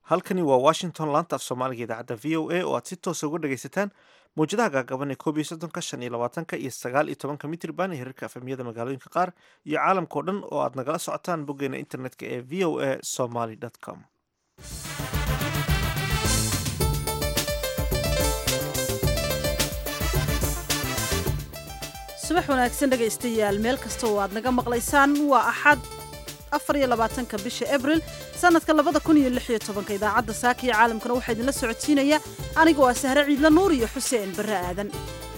halkani waa washington laanta af soomaaliga idaacadda v o a oo aad si toosa uga dhagaysataan mawjadaha gaagaban ee koob iyo soddonka shan iyo labaatanka iyo sagaal iyo tobanka mitriban ee hirarka afamiyada magaalooyinka qaar iyo caalamkao dhan oo aad nagala socotaan boggeena internetka ee v o a somaly com subax wanaagsan dhegaystayaal meel kasta oo aad naga maqlaysaan waa axad afar iyo labaatanka bisha abril sanadka labada kun iyo lix iyo tobanka idaacadda saaka iyo caalamkana waxaa idinla socodsiinaya anigoo ah sahre ciidla nuur iyo xuseen barre aadan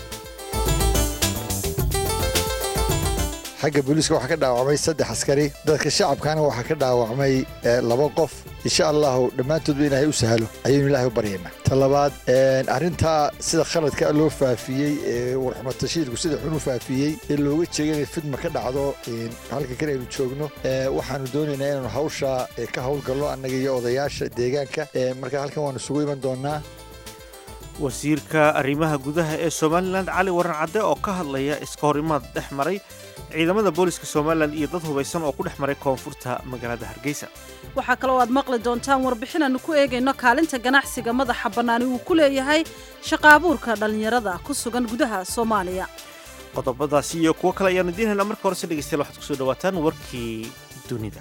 xagga booliiska waxaa ka dhaawacmay saddex askari dadka shacabkana waxaa ka dhaawacmay laba qof insha allahu dhammaantoodba ilaahay u sahlo ayaynu ilaahay u baryaynaa ta labaad arrintaa sida khaladka loo faafiyey ee warxumatashiirku sida xun u faafiyey ee looga jeega inay fidma ka dhacdo halka kan aynu joogno waxaanu doonaynaa inaanu hawsha ka howlgalno annaga iyo odayaasha deegaanka marka halkan waanu isugu iman doonaa wasiirka arrimaha gudaha ee somalilan cali waran cadde oo ka hadlaya iska horimaad dhex maray ciidamada booliska somalilan iyo dad hubaysan oo ku dhex maray koonfurta magaalada hargeysa waxaa kaloo aad maqli doontaan warbixin aanu ku eegayno kaalinta ganacsiga madaxa bannaani uu ku leeyahay shaqaabuurka dhallinyarada ku sugan gudaha soomaaliya qodobadaasi iyo kuwo kale ayaanu idiin haynaa marka horese dhegeystayaal waxaad kusoo dhawaataan warkii dunida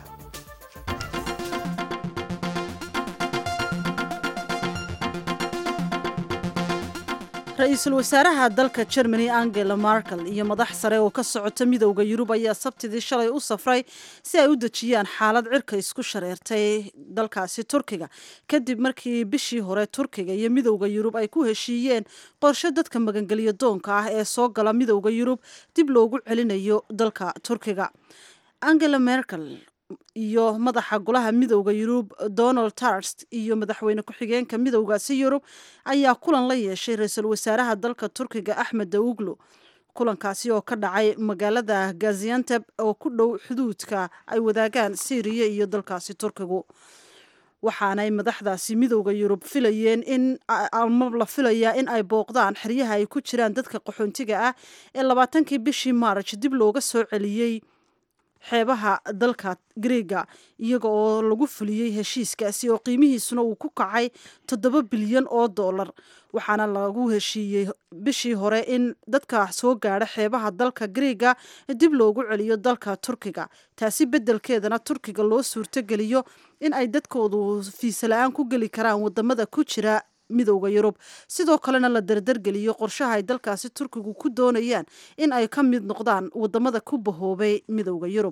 ra-iisul wasaaraha dalka germany angela markel iyo madax sare oo ka socota midowda yurub ayaa sabtidii shalay u safray si ay u dejiyaan xaalad cirka isku shareertay dalkaasi turkiga kadib markii bishii hore turkiga iyo midowda yurub ay ku heshiiyeen qorshe dadka magangelyo doonka ah ee soo gala midowda yurub dib loogu celinayo dalka turkiga angela merkel iyo madaxa golaha midowda yurub donald tarst iyo madaxweyne ku-xigeenka midowgaasi yurub ayaa kulan la yeeshay ra-iisul wasaaraha dalka turkiga axmed dawuglo kulankaasi oo ka dhacay magaalada gazianteb oo ku dhow xuduudka ay wadaagaan syriya iyo dalkaasi turkigu waxaanay madaxdaasi midowda yurub filayeen in ama la filayaa in ay booqdaan xeryaha ay ku jiraan dadka qaxoontiga ah ee labaatankii bishii maarj dib looga soo celiyey xeebaha dalka greega iyaga oo lagu fuliyey heshiiskaasi oo qiimihiisuna uu ku kacay toddoba bilyan oo dollar waxaana lagu heshiiyey bishii hore in dadka soo gaadha xeebaha dalka greega dib loogu celiyo dalka turkiga taasi beddelkeedana turkiga loo suurtogeliyo in ay dadkoodu fiisa la-aan ku geli karaan wadamada ku jira midowda yurub sidoo kalena la dardargeliyo qorshaha ay dalkaasi turkigu ku doonayaan in ay ka mid noqdaan wadamada ku bahoobay midowda yurub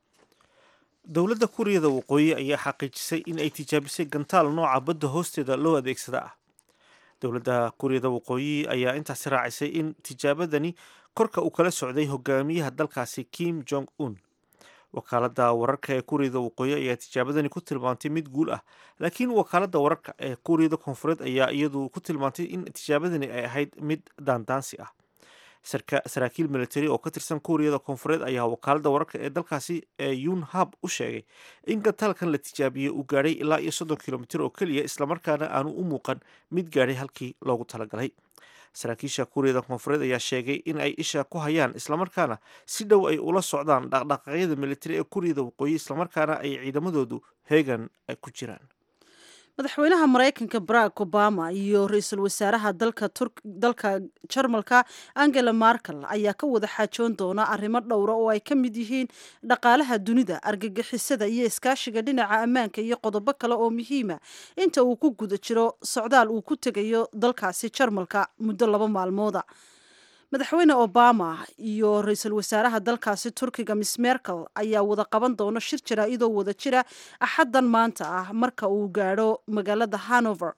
dowladda kuuriyada waqooyi ayaa xaqiijisay in ay tijaabisay gantaal nooca badda hoosteeda loo adeegsada ah dowladda kuuriyada waqooyi ayaa intaasi raacisay in tijaabadani korka uu kala socday hogaamiyaha dalkaasi kim jong un wakaaladda wararka ee kuuriyada waqooyi ayaa tijaabadani ku tilmaantay mid guul ah laakiin wakaaladda wararka ee kuuriyada koonfureed ayaa iyadu ku tilmaantay in tijaabadani ay ahayd mid daandaansi ah saraakiil military oo ka tirsan kuuriyada koonfureed ayaa wakaaladda wararka ee dalkaasi ee yunhab u sheegay in gantaalkan la tijaabiyey uu gaadhay ilaa iyo soddon kilomitir oo keliya islamarkaana aanu u muuqan mid gaadhay halkii loogu talagalay saraakiisha kuuriyada koonfureed ayaa sheegay in ay isha ku hayaan islamarkaana si dhow ay ula socdaan dhaqdhaqaaqyada militari ee kuuriyada waqooyi islamarkaana ay ciidamadoodu heegan ku jiraan madaxweynaha maraykanka barack obama iyo ra-iisul wasaaraha dalka jarmalka angela markel ayaa ka wada xaajoon doona arrimo dhowra oo ay ka mid yihiin dhaqaalaha dunida argagixisada iyo iskaashiga dhinaca ammaanka iyo qodobo kale oo muhiima inta uu ku guda jiro socdaal uu ku tegayo dalkaasi jarmalka muddo laba maalmooda madaxweyne obama iyo ra-iisul wasaaraha dalkaasi turkiga miss merkel ayaa wada qaban doona shir jaraa-idoo wada jira axaddan maanta ah marka uu gaadho magaalada hanover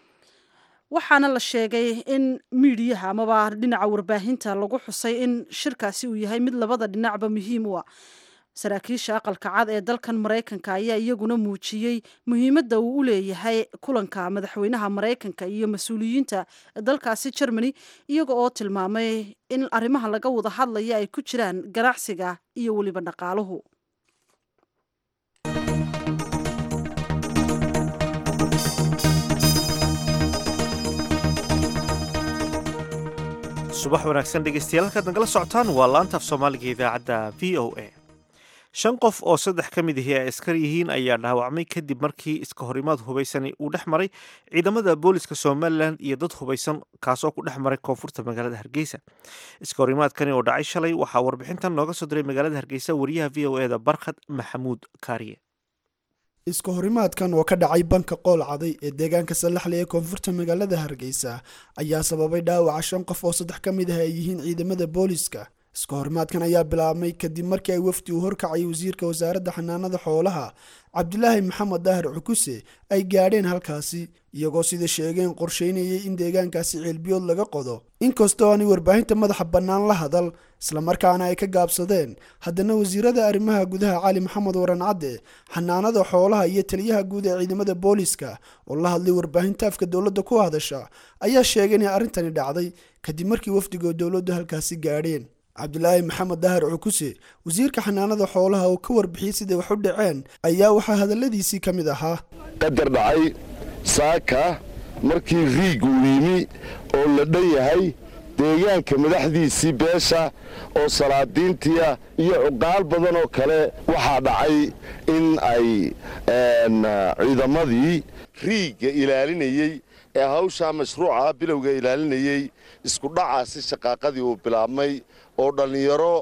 waxaana la sheegay in miidiyaha amaba dhinaca warbaahinta lagu xusay in shirkaasi uu yahay mid labada dhinacba muhiim u ah saraakiisha aqalka cad ee dalkan maraykanka ayaa iyaguna muujiyey muhiimadda uu u leeyahay kulanka madaxweynaha maraykanka iyo mas-uuliyiinta dalkaasi germany iyaga oo tilmaamay in arrimaha laga wada hadlaya ay ku jiraan ganacsiga iyo weliba dhaqaaluhu subax wanaagsan dhegeystayaal halkaad nagala socotaan waa laanta af soomaaliga idaacadda v o a shan qof oo saddex ka mid ahi ay askar yihiin ayaa dhaawacmay kadib markii iska horimaad hubaysani uu dhex maray ciidamada booliska somalilan iyo dad hubaysan kaasoo ku dhex maray koonfurta magaalada hargeysa iska horimaadkani oo dhacay shalay waxaa warbixintan nooga soo diray magaalada hargeysa wariyaha v o eda barkhad maxamuud kaariye iska horimaadkan oo ka dhacay banka qool caday ee deegaanka sallaxle ee koonfurta magaalada hargeysa ayaa sababay dhaawaca shan qof oo saddex ka mid ah ay yihiin ciidamada booliska iska horimaadkan ayaa bilaabmay kadib markii ay wafdi uu horkacay wasiirka wasaaradda xanaanada xoolaha cabdilaahi maxamed daahir cukuse ay gaadheen halkaasi iyagoo sida sheegeen qorsheynayay in deegaankaasi ceelbiyood laga qodo inkastoo aanay warbaahinta madaxa bannaan la hadal islamarkaana ay ka gaabsadeen haddana wasiirada arrimaha gudaha cali maxamed waran cadde xanaanada xoolaha iyo taliyaha guud ee ciidamada booliska oo la hadlay warbaahinta afka dowladda ku hadasha ayaa sheegay inay arrintani dhacday kadib markii wafdigoo dowladdu halkaasi gaadheen cabdilaahi maxamed daahir cukuse wasiirka xanaanada xoolaha oo ka warbixiyey siday wax u dhaceen ayaa waxaa hadalladiisii ka mid ahaa qadar dhacay saaka markii riig uu yimi oo la dhan yahay deegaanka madaxdiisii beesha oo salaadiintiia iyo cuqaal badan oo kale waxaa dhacay in ay ciidamadii riigga ilaalinayey ee hawshaa mashruuca bilowga ilaalinayey isku dhacaasi shaqaaqadii uu bilaabmay oo dhallinyaro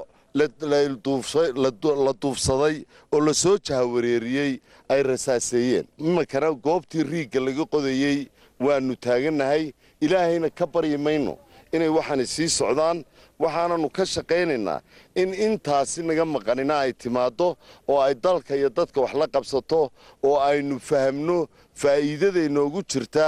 la duufsaday oo la soo jahawareeriyey ay rasaaseeyeen iminkana goobtii riigga laga qodayey waannu taagannahay ilaahayna ka baryi mayno inay waxaani sii socdaan waxaananu ka shaqaynaynaa in intaasi naga maqanina ay timaaddo oo ay dalka iyo dadka wax la qabsato oo aynu fahamno faa'iidada inoogu jirta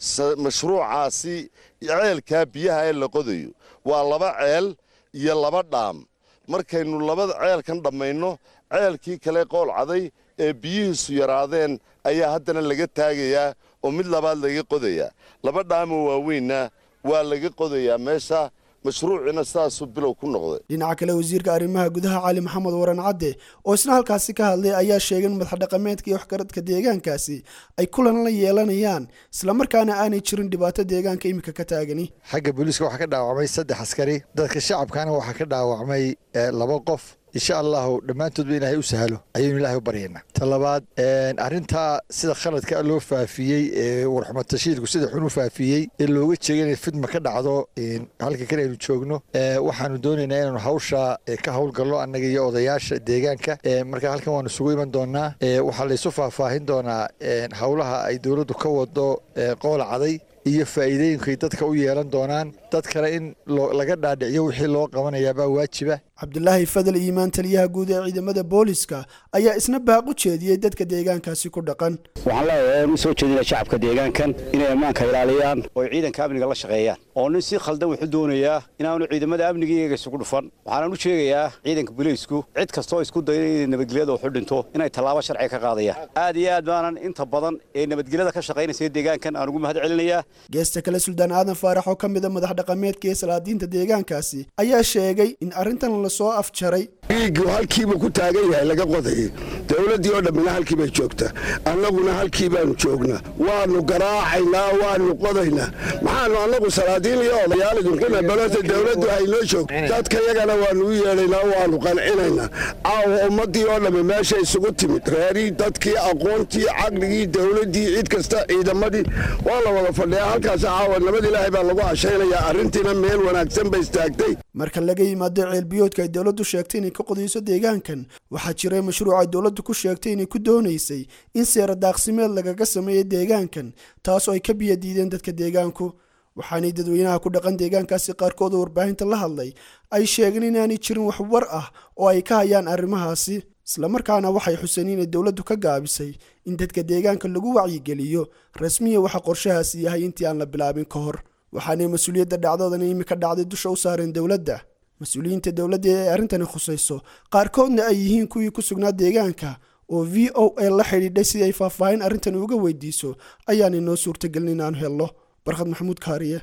mashruucaasi ceelkaa biyaha ee la qodayo waa laba ceel iyo laba dhaam markaynu labada ceelkan dhammayno ceelkii kale qool caday ee biyihiisu yaraadeen ayaa haddana laga taagayaa oo mid labaad laga qodayaa laba dhaamoo waaweynna waa laga qodayaa meesha mashruuciina sidaasuu bilow ku noqday dhinaca kale wasiirka arrimaha gudaha cali maxamed waran cadde oo isna halkaasi ka hadlay ayaa sheegay in madaxdhaqameedka iyo waxgaradka deegaankaasi ay kulan la yeelanayaan islamarkaana aanay jirin dhibaato deegaanka iminka ka taagani xagga booliiska waxaa ka dhaawacmay saddex askari dadka shacabkana waxaa ka dhaawacmay laba qof insha allahu dhammaantoodba ilaahay u sahlo ayaynu ilaahay u baryaynaa ta labaad arrintaa sida khaladka loo faafiyey ee warxumad tashiidku sida xun u faafiyey ee looga jeega inay fidma ka dhacdo halka kale aynu joogno waxaanu doonaynaa inaanu hawsha ka howlgallo annaga iyo odayaasha deegaanka marka halkan waanu isugu iman doonaa waxaa laysu faahfaahin doonaa howlaha ay dowladdu ka wado qoola caday iyo faa'iidooyinkay dadka u yeelan doonaan dad kale in laga dhaadhiciyo wixii loo qabanayaabaa waajiba cabdilaahi fadal iimaan taliyaha guud ee ciidamada booliska ayaa isna baaq u jeediyey dadka deegaankaasi ku dhaqan waxaan leeyahay u soo jeedina shacabka deegaankan inay ammaanka ilaaliyaan oo ciidanka amniga la shaqeeyaan oo nin si khaldan wuxuu doonayaa inaanu ciidamada amniga iyaga isugu dhufan waxaanan u sheegayaa ciidanka booliisku cid kastoo isku daya inay nabadgelyada waxu dhinto inay tallaabo sharci ka qaadayaan aad iyo aad baanan inta badan ee nabadgelyada ka shaqaynaysa deegaankan aan ugu mahad celinayaa geesta kale suldaan aadan faarax oo ka mid a madax dhaqameedka ee salaadiinta deegaankaasi ayaa sheegay in arrintan lasoo afjaray riiggu halkiibuu ku taagan yahay laga qodayay dowladdii oo dhammina halkii bay joogtaa annaguna halkii baanu joognaa waannu garaacaynaa waannu qodaynaa maxaanu annagu salaadiin iyo odayaal idinkuna balota dowladdu haynoo joogto dadka yagana waannu u yeedhaynaa waannu qancinaynaa caawa ummaddii oo dhammi meesha isugu timid reerii dadkii aqoontii caqligii dowladdii cid kasta ciidamadii waa la wada fadhiyaa halkaas caawa nabad ilaahay baa lagu cashaynayaa arrintiina meel wanaagsan bay istaagtay marka laga yimaado ceelbiyoodka ay dowladdu sheegtay inay ka qodayso deegaankan waxaa jiray mashruuc ay dowladdu ku sheegtay inay ku doonaysay in seera daaqsimeed lagaga sameeyo deegaankan taas oo ay ka biyadiideen dadka deegaanku waxaanay dadweynaha ku dhaqan deegaankaasi qaarkood oo warbaahinta la hadlay ay sheegeen inaanay jirin wax war ah oo ay ka hayaan arrimahaasi islamarkaana waxay xuseen inay dowladdu ka gaabisay in dadka deegaanka lagu wacyigeliyo rasmiya waxa qorshahaasi yahay intii aan la bilaabin ka hor waxaanay mas-uuliyadda dhacdoodan imika dhacday dusha u saareen dowladda mas-uuliyiinta dowladda ee arrintani khusayso qaarkoodna ay yihiin kuwii ku sugnaa deegaanka oo v o a la xidhiidhay si ay faahfaahin arrintan uga weydiiso ayaanay noo suurtagelin inaanu helno barkhad maxamuud kaariye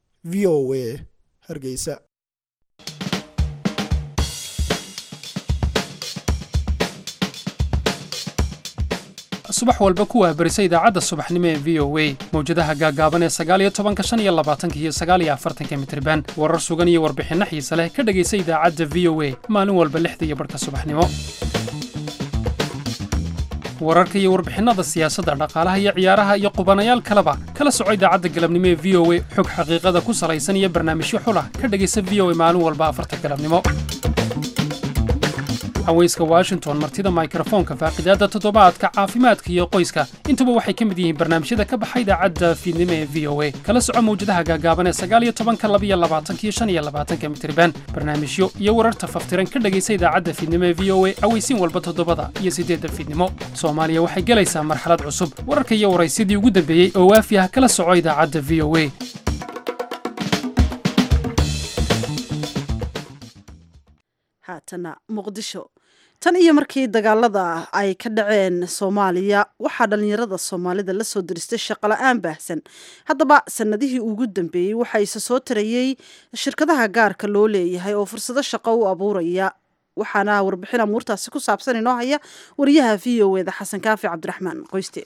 v o a hargeysa subax walba ku waabarisa idaacadda subaxnimo ee v o a mawjadaha gaaggaaban ee sagaaliyo tobanka shan iyo labaatanka iyo sagaaliyo afartanka mitriban warar sugan iyo warbixinno xiise leh ka dhegaysa idaacadda v o a maalin walba lixda iyo barhka subaxnimo wararka iyo warbixinnada siyaasadda dhaqaalaha iyo ciyaaraha iyo qubanayaal kaleba kala soco idaacadda galabnimo ee v o a xog xaqiiqada ku salaysan iyo barnaamijyo xulah ka dhegaysa v o a maalin walba afarta galabnimo haweyska washington martida mikrofoonka faaqidaadda toddobaadka caafimaadka iyo qoyska intuba waxay ka mid yihiin barnaamijyada ka baxa idaacadda fiidnimo ee v o a kala soco mawjadaha gaagaaban ee sagaaliyo tobanka labiyo labaatankiyo shan iyo labaatanka mitriban barnaamijyo iyo wararta faftiran ka dhegaysa idaacadda fiidnimo ee v o a aweysiin walba toddobada iyo siddeedda fiidnimo soomaaliya waxay gelaysaa marxalad cusub wararka iyo waraysyadii ugu dambeeyey oo waafi ah kala soco idaacadda v o a haatana muqdisho tan iyo markii dagaalada ay ka dhaceen soomaaliya waxaa dhallinyarada soomaalida la soo diristay shaqola-aan baahsan haddaba sanadihii ugu dambeeyey waxaa isa soo tarayey shirkadaha gaarka loo leeyahay oo fursado shaqo u abuuraya waxaana warbixin amuurtaasi ku saabsan inoo haya wariyaha v o eda xasan kaafi cabdiraxmaan qoyste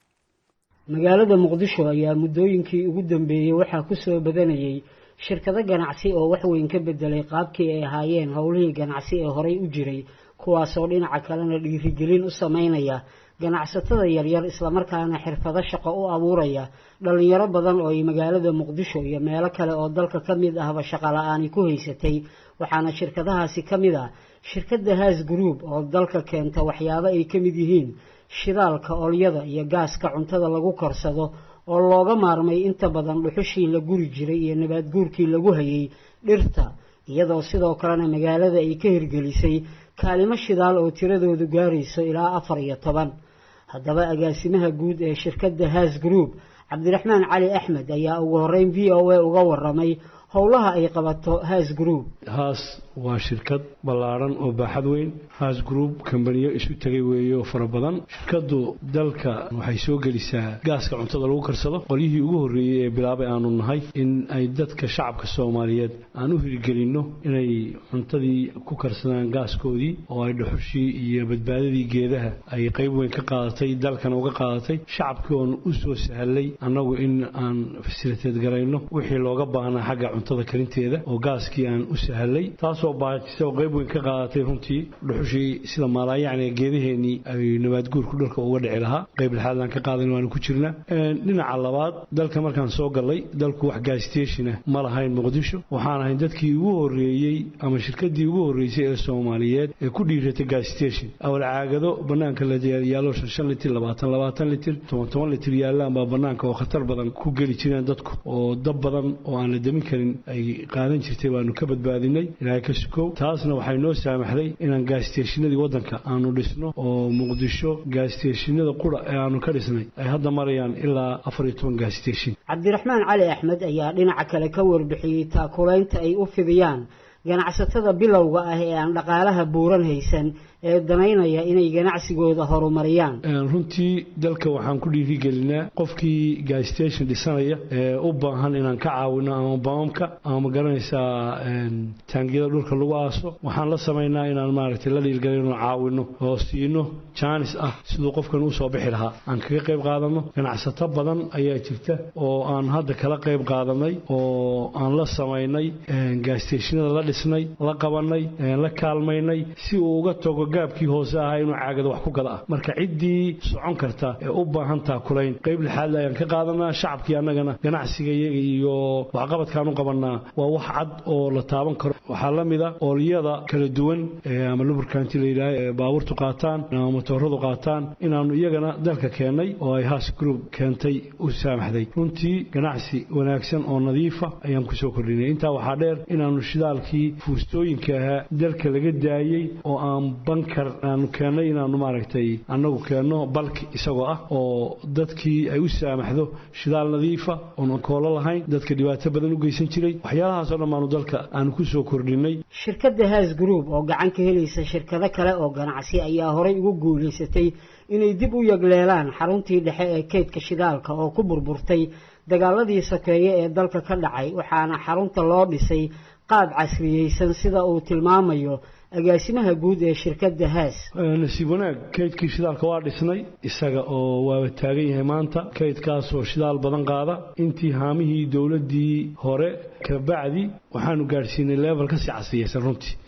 magaalada muqdisho ayaa muddooyinkii ugu dambeeyey waxaa ku soo badanayay shirkado ganacsi oo wax weyn ka bedelay qaabkii ay ahaayeen howlihii ganacsi ee horey u jiray kuwaasoo dhinaca kalena dhiirigelin u sameynaya ganacsatada yaryar islamarkaana xirfado shaqo u abuuraya dhalinyaro badan oo ay magaalada muqdisho iyo meelo kale oo dalka ka mid ahba shaqo la-aani ku haysatay waxaana shirkadahaasi ka mid ah shirkadda haas group oo dalka keenta waxyaabo ay ka mid yihiin shidaalka olyada iyo gaaska cuntada lagu korsado oo looga maarmay inta badan dhuxushii la guri jiray iyo nabaad guurkii lagu hayay dhirta iyadoo sidoo kalena magaalada ay ka hirgelisay kaalimo shidaal oo tiradoodu gaarayso ilaa afar iyo toban haddaba agaasimaha guud ee shirkadda haas group cabdiraxmaan cali axmed ayaa ugu horeyn v o a uga waramay howlaha ay qabato haas group haas waa shirkad ballaadhan oo baaxad weyn haas group kambaniyo isu tegay weeye oo fara badan shirkaddu dalka waxay soo gelisaa gaaska cuntada lagu karsado qolyihii ugu horreeyey ee bilaabay aanu nahay in ay dadka shacabka soomaaliyeed aan u hirgelinno inay cuntadii ku karsadaan gaaskoodii oo ay dhuxushii iyo badbaadadii geedaha ay qayb weyn ka qaadatay dalkana uga qaadatay shacabkii oon u soo sahlay annagu in aan fasiliteed garayno wixii looga baahnaa xagga cuntada karinteeda oo gaaskii aan u sahlay taasoo baajisa oo qayb weyn ka qaadatay runtii dhuxushii sida maalaayacni geedaheenii ay nabaadguurku dhalka uga dhici lahaa qayb lixaadaan ka qaadan waanu ku jirnaa dhinaca labaad dalka markaan soo gallay dalku wax gaastationa ma lahayn muqdisho waxaan ahayn dadkii ugu horreeyey ama shirkadii ugu horreysay ee soomaaliyeed ee ku dhiiratay gaastation awal caagado bannaanka la yaalo shan shan litir labaatan labaatan litir toban toban litir yaallaan baa bannaanka oo khatar badan ku geli jireen dadku oo dab badan oo aan la demin karin ay qaadan jirtay waanu ka badbaadinay ilaahay ka sukow taasna waxay noo saamaxday inaan gaasiteeshinadii waddanka aanu dhisno oo muqdisho gaasiteeshinada qura ee aanu ka dhisnay ay hadda marayaan ilaa afar iyo toban gaasiteeshin cabdiraxmaan cali axmed ayaa dhinaca kale ka warbixiyey taakulaynta ay u fidiyaan ganacsatada bilowga ah ee aan dhaqaalaha buuran haysan ee danaynaya inay ganacsigooda horumariyaan runtii dalka waxaan ku dhiirigelinaa qofkii gaastation dhisanaya ee u baahan inaan ka caawino ama baamamka ama magaranaysaa taangiyada dhulka lagu aaso waxaan la samaynaa inaan maaragtay la dhiilgalayno caawino oo siino jaanis ah siduu qofkan usoo bixi lahaa aan kaga qayb qaadano ganacsato badan ayaa jirta oo aan hadda kala qayb qaadanay oo aan la samaynay gaastashinada la dhisnay la qabanay la kaalmaynay si uu uga tago gaabkii hoose ahaa inuu caagada wax ku gada ah marka ciddii socon karta ee u baahan taakulayn qayb lixaadle ayaan ka qaadanaa shacabkii annagana ganacsiga iyaga iyo waxqabadkaan u qabanaa waa wax cad oo la taaban karo waxaa la mid a oolyada kala duwan ama luburkanti la yidhaah ee baabuurtu qaataan ama matooradu qaataan inaannu iyagana dalka keennay oo ay haas group keentay u saamaxday runtii ganacsi wanaagsan oo nadiifa ayaan kusoo kordhinay intaa waxaa dheer inaannu shidaalkii fuustooyinka ahaa dalka laga daayey oo aan bankar aanu keennay inaannu maaragtay annagu keenno balki isagoo ah oo dadkii ay u saamaxdo shidaal nadiifa oon koolo lahayn dadka dhibaato badan u geysan jiray waxyaalahaasoo dhan baanu dalka aanu ku soo kordhinay shirkadda haas group oo gacan ka helaysa shirkado kale oo ganacsi ayaa horay ugu guulaysatay inay dib u yagleelaan xaruntii dhexe ee keydka shidaalka oo ku burburtay dagaaladii sokeeye ee dalka ka dhacay waxaana xarunta loo dhisay qaab casriyeysan sida uu tilmaamayo agaasimaha guud ee shirkadda haas nasiib wanaag kaydkii shidaalka waa dhisnay isaga oo waaba taagan yahay maanta kaydkaasoo shidaal badan qaada intii haamihii dowladdii hore kabacdi waxaanu gaadhsiinay level kasii casriyeysan runtii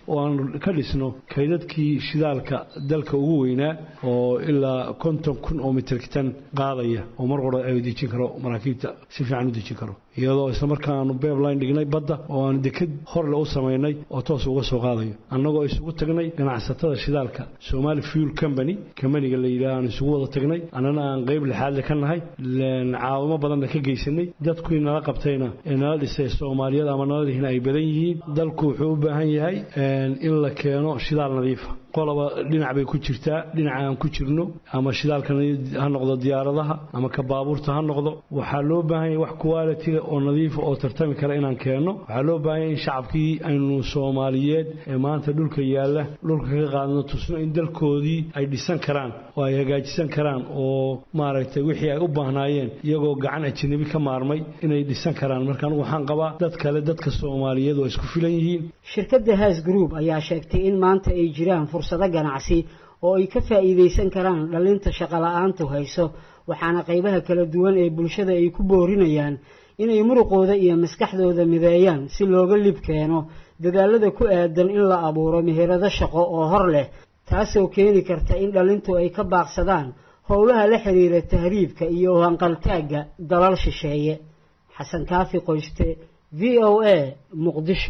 oo aan ka dhisno kaydadkii shidaalka dalka ugu weynaa oo ilaa konton kun oo mitrkitan qaadaya oo mar qora ay dejin karo maraakiibta si fiican u dejin karo iyadoo isla markaa aanu beebline dhignay badda oo aanu deked horle u samaynay oo toos uga soo qaadayo annagoo isugu tagnay ganacsatada shidaalka somali fuel company kambaniga la yidhaha aan isugu wada tagnay annana aan qayb lixaadle ka nahay caawimo badanna ka geysanay dadkuwii nala qabtayna ee nala dhisay soomaaliyada ama nala lihina ay badan yihiin dalku wuxuu u baahan yahay in la keeno shidaal nadiifa qoloba dhinac bay ku jirtaa dhinaca aan ku jirno ama shidaalka ha noqdo diyaaradaha ama ka baabuurta ha noqdo waxaa loo baahan yahay wax quality oo nadiifa oo tartami kara inaan keenno waxaa loo baahan yahay in shacabkii aynu soomaaliyeed ee maanta dhulka yaalla dhulka ka qaadno tusno in dalkoodii ay dhisan karaan oo ay hagaajisan karaan oo maaragtay wixii ay u baahnaayeen iyagoo gacan ajanabi ka maarmay inay dhisan karaan marka anugu waxaan qabaa dad kale dadka soomaaliyeed oo isku filan yihiin shirkadda haas group ayaa sheegtay in maanta ay jiraan fursado ganacsi oo ay ka faa'iidaysan karaan dhallinta shaqola'aantu hayso waxaana qaybaha kala duwan ee bulshada ay ku boorinayaan inay muruqooda iyo maskaxdooda mideeyaan si looga lib keeno dadaalada ku aadan in la abuuro meherado shaqo oo hor leh taasoo keeni karta in dhallintu ay ka baaqsadaan howlaha la xiriira tahriibka iyo hanqaltaagga dalal shisheeye xasan kaafi qoyste v o a muqdisho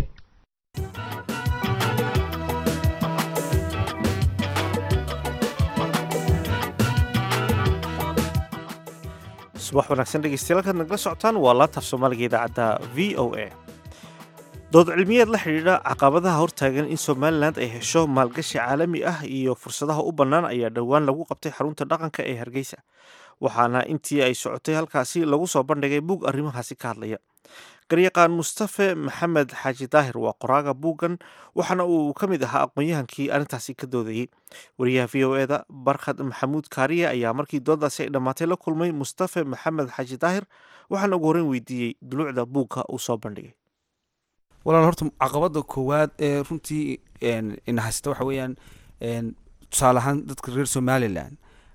subax wanaagsan dhegeystayaal halkaad nagala socotaan waa laabtaaf soomaaliga idaacadda v o a dood cilmiyeed la xidhiidha caqabadaha hortaagan in somalilan ay hesho maalgashi caalami ah iyo fursadaha u bannaan ayaa dhowaan lagu qabtay xarunta dhaqanka ee hargeysa waxaana intii ay socotay halkaasi lagu soo bandhigay buug arrimahaasi ka hadlaya garyaqaan mustafe maxamed xaaji daahir waa qoraaga buuggan waxaana uu ka mid ahaa aqoon-yahankii arrintaasi ka doodayey wariyaha v o eda barkhad maxamuud kaariye ayaa markii dooddaasi ay dhammaatay la kulmay mustafe maxamed xaaji daahir waxaana ugu horreyn weydiiyey duluucda buugga uu soo bandhigay walaal horta caqabada koowaad ee runtii ina haysta waxa weeyaan tusaale ahaan dadka reer somalilan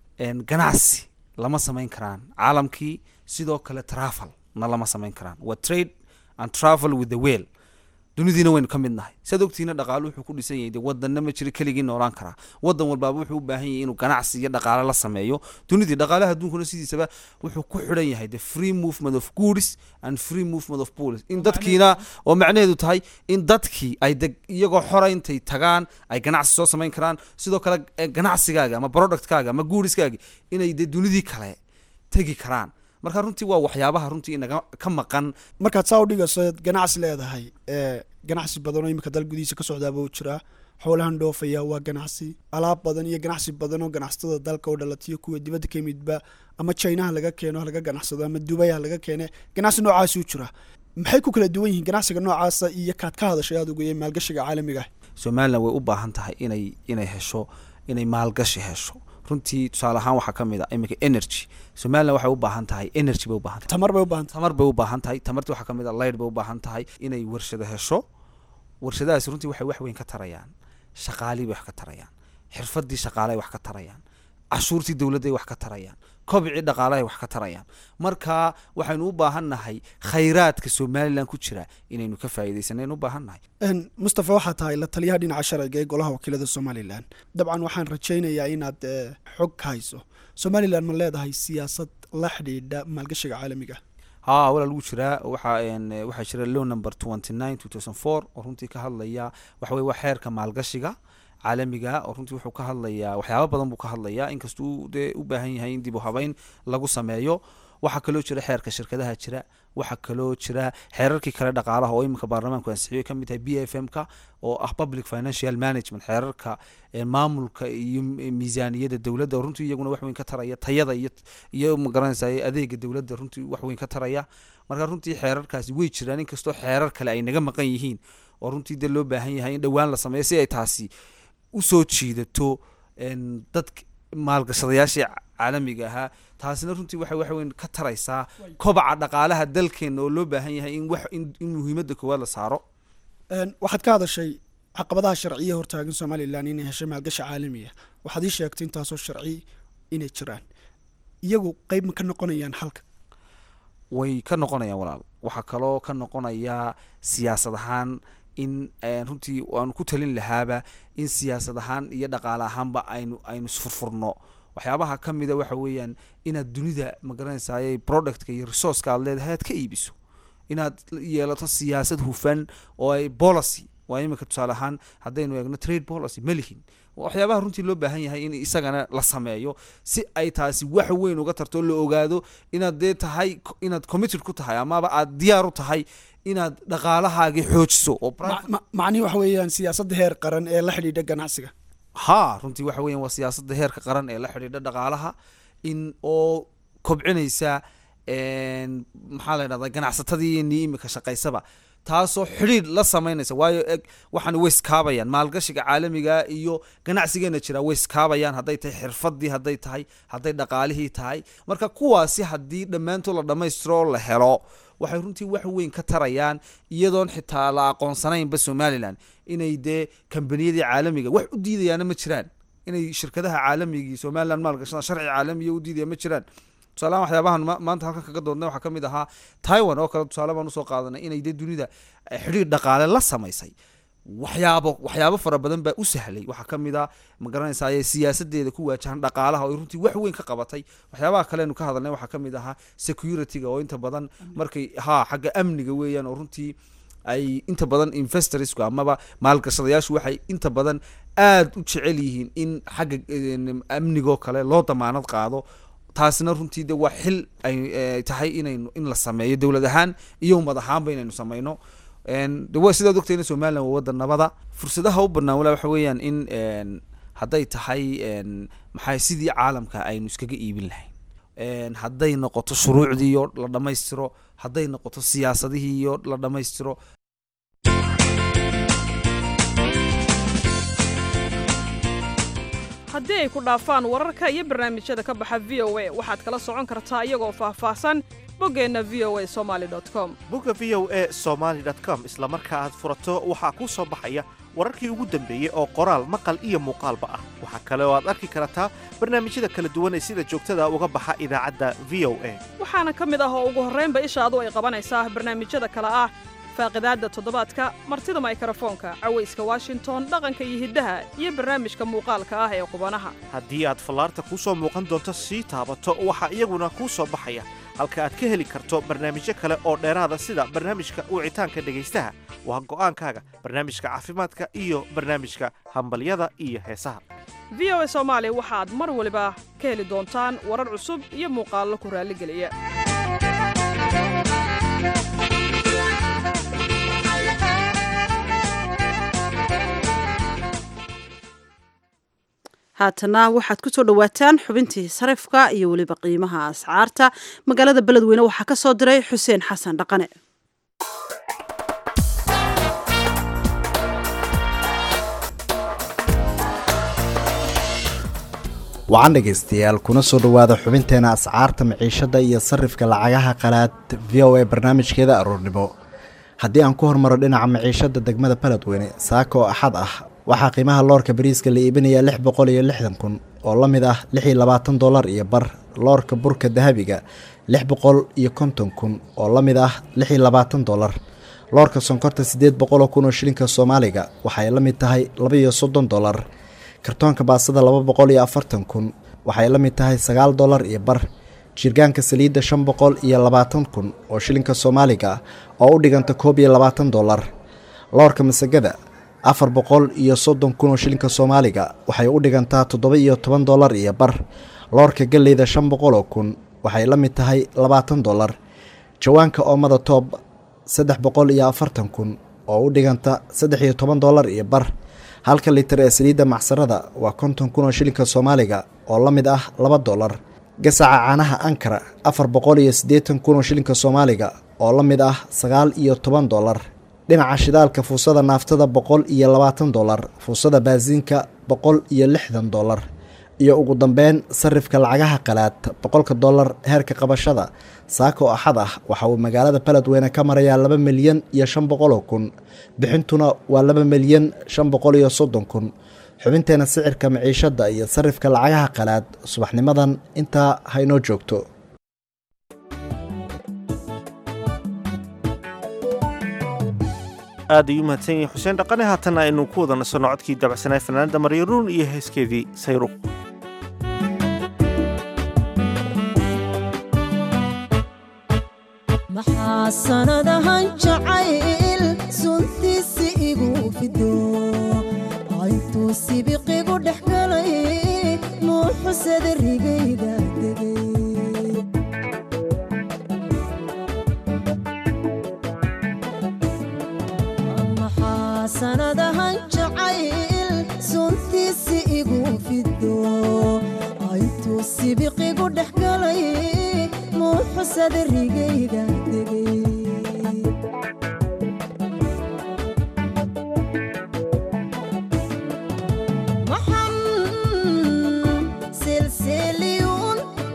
ganacsi lama samayn karaan caalamkii sidoo kale trafal na lama samayn karaan waa trade and travel with the well dunidiina waynu ka mid nahay saad ogtiina dhaqaalo wuxuu ku dhisan yahay de wadanna ma jiro keligii noolaan karaa wadan walbaaba wuxuu u baahan yahay inuu ganacsi iyo dhaqaale la sameeyo dunidii dhaqaalaha adduunkuna sidiisaba wuxuu ku xidhan yahay the free movement of goods and free movement of police in dadkiina oo macnaheedu tahay in dadkii ay de iyagoo xora intay tagaan ay ganacsi soo samayn karaan sidoo kale ganacsigaaga ama productkaaga ama goodiskaaga inay de dunidii kale tegi karaan marka runtii waa waxyaabaha runtii inaga ka maqan markaad saa u dhigayso ganacsi leedahay ganacsi badan oo imika dal gudihiisa ka socdaaba u jiraa xoolahan dhoofaya waa ganacsi alaab badan iyo ganacsi badan oo ganacsatada dalka oo dhalatiyo kuwa dibadda ka yimidba ama chinaha laga keeno laga ganacsado ama dubayha laga keene ganacsi noocaasi u jira maxay ku kala duwan yihiin ganacsiga noocaasa iyo kaad ka hadashay adugu iyo maalgashiga caalamiga somalilan way u baahan tahay inay inay hesho inay maalgashi hesho runtii tusaale ahaan waxaa ka mid a iminka energy somalilan waxay u baahan tahay energy bay u baahan tahay tamar bay u baahan tahay tamar bay u baahan tahay tamartii waxaa ka mid a light bay u baahan tahay inay warshado hesho warshadahaasi runtii waxay wax weyn ka tarayaan shaqaalii bay wax ka tarayaan xirfadii shaqaale ay wax ka tarayaan cashuurtii dowladday wax ka tarayaan kobcii dhaqaalahay wax ka tarayaan marka waxaynu u baahan nahay khayraadka somalilan ku jira inaynu ka faa'iidaysanaynu u baahan nahay mustafa waxaa tahay la taliyaha dhinaca sharciga ee golaha wakiilada somalilan dabcan waxaan rajaynayaa inaad xog ka hayso somalilan ma leedahay siyaasad la xidhiidha maalgashiga caalamiga haa walaa lagu jiraa waxaa waxaa jira low number twenty nine two thousand four oo runtii ka hadlaya waxa weye waa xeerka maalgashiga caalamiga oo runtii wuxuu ka hadlayaa waxyaaba badan buu ka hadlayaa inkastuu dee u baahan yahay in dib u habeyn lagu sameeyo waxaa kaloo jira xeerka shirkadaha jira waxaa kaloo jira xeerarkii kale dhaqaalaha oo iminka baarlamaanku ansixiyo kamid tahay b f m ka oo ah public financial management xeerarka maamulka iyo miisaaniyada dowladda oo runtii iyaguna wax weyn ka taraya tayada iyo iyo magaranaysa adeega dowladda runtii wax weyn ka taraya marka runtii xeerarkaasi way jiraan inkastoo xeerar kale ay naga maqan yihiin oo runtii dee loo baahan yahay in dhowaan la sameeyo si ay taasi usoo jiidato dad maalgashadayaashii caalamiga ahaa taasina runtii waxay wax weyn ka taraysaa kobaca dhaqaalaha dalkeena oo loo baahan yahay in wax in muhiimadda koowaad la saaro waxaad ka hadashay caqabadaha sharciya hortaagan somalilan inay heshay maalgashi caalamiya waxaad ii sheegtay intaasoo sharci inay jiraan iyagu qeyb ma ka noqonayaan halka way ka noqonayaan walaal waxaa kaloo ka noqonayaa siyaasad ahaan in runtii waanu ku talin lahaaba in siyaasad ahaan iyo dhaqaale ahaanba aynu aynu isfurfurno waxyaabaha ka mida waxa weeyaan inaad dunida magaranaysaay productka iyo resourceka aad leedahay aad ka iibiso inaad yeelato siyaasad hufan oo ay policy waa imika tusaale ahaan haddaynu eegno trade policy ma lihin waxyaabaha runtii loo baahan yahay in isagana la sameeyo si ay taasi wax weyn uga tarto la ogaado inaad dee tahay inaad committed ku tahay amaba aad diyaar u tahay inaad dhaqaalahaagii xoojiso oo macnihi waxa weeyaan siyaasadda heer qaran ee la xidhiidha ganacsiga ha runtii waxa weyan waa siyaasadda heerka qaran ee la xidhiidha dhaqaalaha in oo kobcinaysa maxaa la ydhahdaa ganacsatadiini imika shaqaysaba taasoo xidhiidh la samaynaysa waayo eg waxaan way iskaabayaan maalgashiga caalamiga iyo ganacsigeena jira way iskaabayaan hadday tahay xirfadii hadday tahay hadday dhaqaalihii tahay marka kuwaasi haddii dhammaantood la dhammaystiro oo la helo waxay runtii wax weyn ka tarayaan iyadoon xitaa la aqoonsanaynba somalilan inay dee kambaniyadii caalamiga wax u diidayaana ma jiraan inay shirkadaha caalamigii somalilan maalgashadaan sharci caalamiya u diidaya ma jiraan tusaalahan waxyaabahan maanta halkan kaga doodnay waxaa ka mid ahaa taiwan oo kale tusaale baan usoo qaadanay inay dee dunida xidhiir dhaqaale la samaysay waxyaabo waxyaabo fara badan baa u sahlay waxaa ka mid a ma garanaysaa siyaasadeeda ku waajahan dhaqaalaha oo runtii wax weyn ka qabatay waxyaabaha kaleenu ka hadalnay waxaa ka mid ahaa security-ga oo inta badan markay ha xagga amniga weeyaan oo runtii ay inta badan investorsku amaba maalgashadayaashu waxay inta badan aada u jecel yihiin in xagga amnigoo kale loo damaanad qaado taasina runtii de waa xil ay tahay inaynu in la sameeyo dowlad ahaan iyo ummad ahaanba inaynu sameyno de sidaad ogtayna somalilan waa waddan nabada fursadaha u banaan walaa waxa weeyaan in hadday tahay maxaa sidii caalamka aynu iskaga iibin lahayn hadday noqoto shuruucdii iyo la dhammaystiro hadday noqoto siyaasadihii iyo la dhammaystiro haddii ay ku dhaafaan wararka iyo barnaamijyada ka baxa v o a waxaad kala socon kartaa iyagoo faahfaahsan boggeenna v o a somali com bogga v o a somaali com isla marka aad furato waxaa kuu soo baxaya wararkii ugu dambeeyey oo qoraal maqal iyo muuqaalba ah waxaa kale oo aad arki kartaa barnaamijyada kala duwan ee sida joogtada uga baxa idaacadda v o a waxaana ka mid ah oo ugu horraynba ishaadu ay qabanaysaa barnaamijyada kale ah faaqidaadda toddobaadka martida maykarafoonka cawayska washington dhaqanka iyo hiddaha iyo barnaamijka muuqaalka ah ee qubanaha haddii aad fallaarta kuu soo muuqan doonto sii taabato waxaa iyaguna kuu soo baxaya halka aad ka heli karto barnaamijyo kale oo dheeraada sida barnaamijka wicitaanka dhegaystaha waa go'aankaaga barnaamijka caafimaadka iyo barnaamijka hambalyada iyo heesaha v o a soomaali waxaad mar waliba ka heli doontaan warar cusub iyo muuqaallo ku raalligeliya haatana waxaad ku soo dhowaataan xubintii sarifka iyo weliba qiimaha ascaarta magaalada beledweyne waxaa ka soo diray xuseen xasan dhaqane wacan dhegaystayaal kuna soo dhowaada xubinteena ascaarta maciishada iyo sarifka lacagaha qalaad v o a barnaamijkeeda aroornimo haddii aan ku hormaro dhinaca maciishada degmada beledweyne saaka oo axad ah waxaa qiimaha loorka bariiska la iibinayaa lix boqol iyo lixdan kun oo la mid ah lix iyo labaatan dollar iyo bar loorka burka dahabiga lix boqol iyo konton kun oo la mid ah lix iyo labaatan dollar loorka sonkorta siddeed boqol oo kun oo shilinka soomaaliga waxay la mid tahay laba iyo soddon dollar kartoonka baasada laba boqol iyo afartan kun waxay la mid tahay sagaal dollar iyo bar jirgaanka saliidda shan boqol iyo labaatan kun oo shilinka soomaaliga oo u dhiganta koob iyo labaatan dollar loorka masagada afar boqol iyo soddon kun oo shilinka soomaaliga waxay u dhigantaa toddoba iyo toban dollar iyo bar loorka galleyda shan boqol oo kun waxay la mid tahay labaatan dollar jawaanka oomada toob saddex boqol iyo afartan kun oo u dhiganta saddex iyo toban dollar iyo bar halka litir ee saliidda macsarada waa konton kun oo shilinka soomaaliga oo la mid ah laba dollar gasaca caanaha ankara afar boqol iyo siddeetan kun oo shilinka soomaaliga oo la mid ah sagaal iyo toban dollar dhinaca shidaalka fuusada naaftada boqol iyo labaatan dollar fuusada baasiinka boqol iyo lixdan dollar iyo ugu dambeyn sarifka lacagaha qalaad boqolka dollar heerka qabashada saaka oo axad ah waxa uu magaalada beledweyne ka marayaa laba milyan iyo shan boqoloo kun bixintuna waa laba milyan shan boqol iyo soddon kun xubinteena sicirka maciishada iyo sarifka lacagaha qalaad subaxnimadan intaa haynoo joogto aad ayuu mahadsan yahay xuseen dhaqane haatanna aynu ku wada nasanno codkii dabacsanaay fanaanada maryaruun iyo heeskeedii sayruuq maxaa sanadahan jacayl suntiisi igu fido intuu sibiqigu dhex galay muuxusada rigayda degay maxaa sanadahan jacayl suntiisi igu fido intuu sibiqigu dhex galay muuxusada rigayda degay maxan silsiliyuun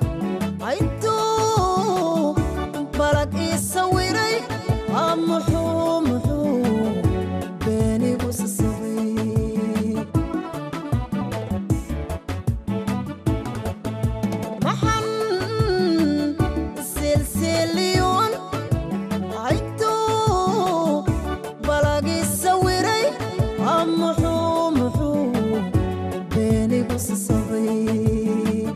aytuu balag ii sawiray aa muxuu muxuu beenigu sasabay maxan silsiliyuun aytuu balag ii sawiray aa muxuu muxuu beenigu sasabay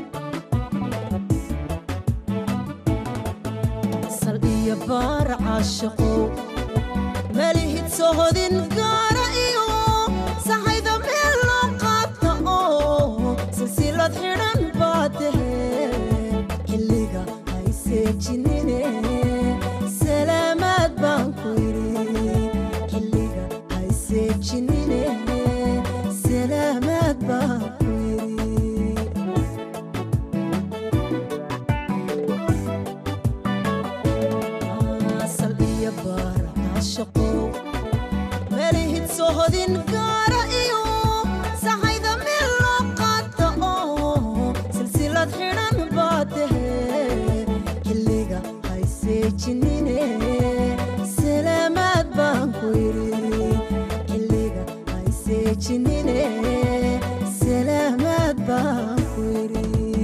sal iyo baar caashaqow malihid sohodin gaara iyo sahayda meel loo qaata oo silsilad xidhan baa tahe xilliga hayseejinine salaamaad baan ku yidhi xilliga hayseejinine salaamaad baan ku yidhi asal iyo baar caashaqow melihid sohodin gaara iyo sahayda meel loo qaata oo silsilad xidhan baa tahe xilliga hayseejinine salaamaad baan ku yidhi xilliga hayseejinine salaamaad baan ku yidhi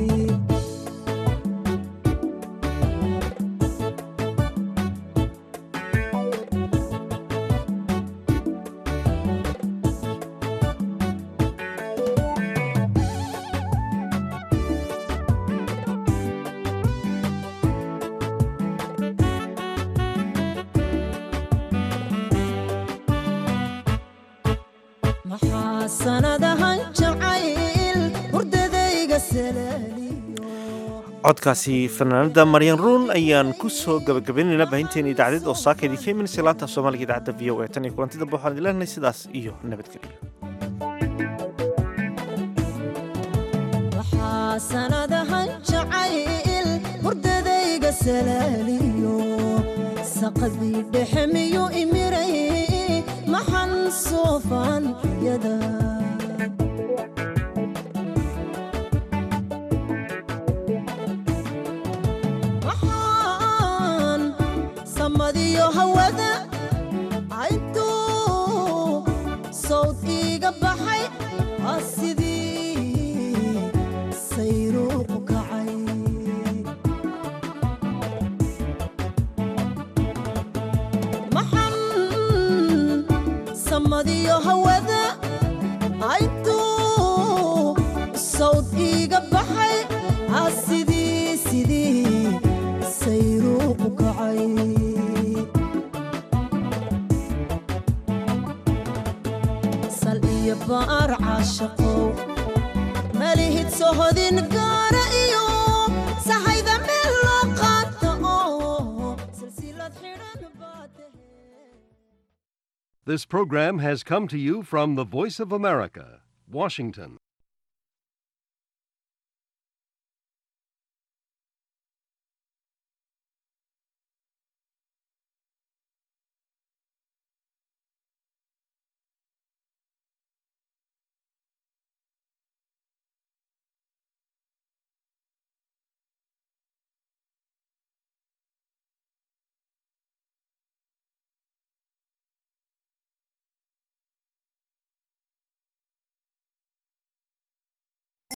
maxaa sanadahan jacayl hurdadayga salaaliyo codkaasi fanaanada maryan ruun ayaan ku soo gabagabaynaynaa baahinteena idaacadeed oo saakaydii ka imanaysa laanta af soomaaliga idaacadda v o a tan iyo kulantida waxaan idin leenahay sidaas iyo nabadgelyo maxaa sanadahan jacayl hurdadayga salaaliyo saqadii dhexe miyu imiray maxan soofaan iyada maxaan samadiyo hawada intuu sawd iiga baxay aa sidii sayruuqu kacay maxan samadiyo hawada intuu sawd iiga baxay aa sidii sidii sayruuqu kacay sal iyo baar caashaqow malihid sohodin gaara iyo sahayda meel loo qaata oo silsilad xidhan baa tahe This program has come to you from the Voice of America, Washington.